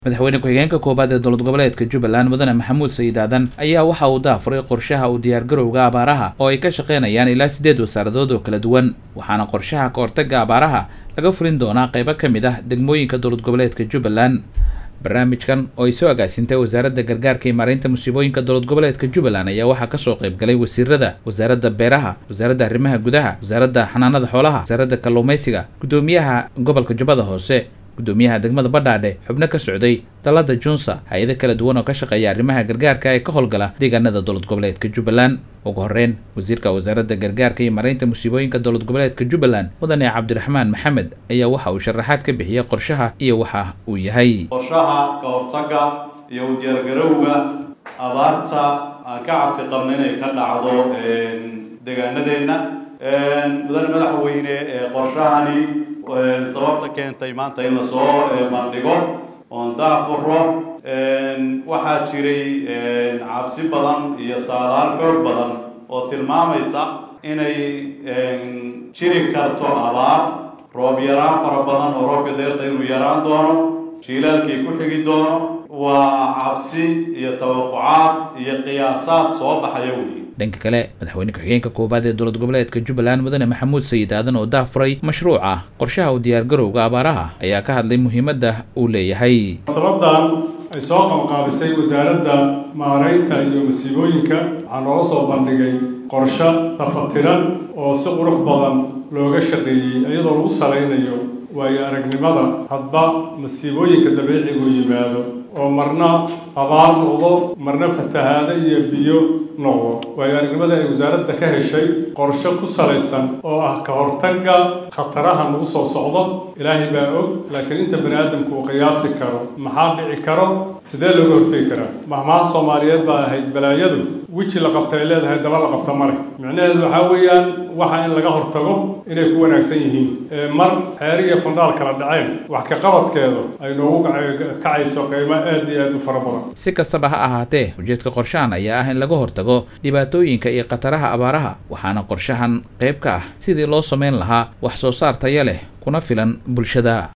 madaxweyne ku-xigeenka koowaad ee dowlad goboleedka jubbaland mudane maxamuud sayid aadan ayaa waxa uu daafuray qorshaha u diyaargarowga abaaraha oo ay ka shaqaynayaan ilaa siddeed wasaaradood oo kala duwan waxaana qorshaha ka hortagga abaaraha laga fulin doonaa qaybo ka mid ah degmooyinka dowlad goboleedka jubbaland barnaamijkan oo ay soo agaasintay wasaaradda gargaarka iyo maareynta musiibooyinka dowlad goboleedka jubbaland ayaa waxaa kasoo qayb galay wasiirada wasaaradda beeraha wasaaradda arrimaha gudaha wasaaradda xanaanada xoolaha wasaaradda kalluumaysiga guddoomiyaha gobolka jubbada hoose guddoomiyaha degmada badhaadhe xubno ka socday dalada junsa hay-ado kala duwan oo ka shaqeeya arrimaha gargaarka ee ka howlgala deegaanada dowlad goboleedka jubbaland ugu horeyn wasiirka wasaaradda gargaarka iyo maareynta musiibooyinka dowlad goboleedka jubbaland mudane cabdiraxmaan maxamed ayaa waxa uu sharaxaad ka bixiyey qorshaha iyo waxa uu yahay qorshaha ka hortagga iyo u diyaargarowga abaarta aan ka cabsi qabno inay ka dhacdo deegaanadeenna mudane madaxweyne qorshahani sababta keentay maanta in lasoo bandhigo oon daafuro waxaa jiray cabsi badan iyo saadaal xoog badan oo tilmaamaysa inay jiri karto abaar roob yaraan fara badan oo roobka deerta inuu yaraan doono jiilaalkii ku xigi doono waa cabsi iyo tawaqucaad iyo qiyaasaad soo baxaya wey dhanka kale madaxweyne ku-xigeenka koowaad ee dowlad goboleedka jubbaland mudane maxamuud sayid aadan oo daafuray mashruuca qorshaha u diyaargarowga abaaraha ayaa ka hadlay muhiimadda uu leeyahay sabadan ay soo qabanqaabisay wasaaradda maaraynta iyo masiibooyinka waxaa noola soo bandhigay qorsho tafatiran oo si qurux badan looga shaqeeyey iyadoo lagu salaynayo waayo aragnimada hadba masiibooyinka dabiicigu yimaado oo marna abaar noqdo marna fatahaado iyo biyo noqdo waayo aragnimada ay wasaaradda ka heshay qorshe ku salaysan oo ah ka hortagga khataraha nagu soo socdo ilaahay baa og laakiin inta bani aadamku uu qiyaasi karo maxaa dhici karo sidee looga hortegi karaa mahmaha soomaaliyeed baa ahayd balaayadu weji la qabta ay leedahay daba la qabta ma leh micnaheedu waxaa weeyaan waxa in laga hortago inay ku wanaagsan yihiin mar xeeri iyo fandhaal kala dhaceen wax ka qabadkeedu ay noogu kacayso qiimo aad iyo aad u fara badan si kastaba ha ahaatee ujeedka qorshahan ayaa ah in laga hortago dhibaatooyinka iyo khataraha abaaraha waxaana qorshahan qayb ka ah sidii loo samayn lahaa wax soo saar taya leh kuna filan bulshada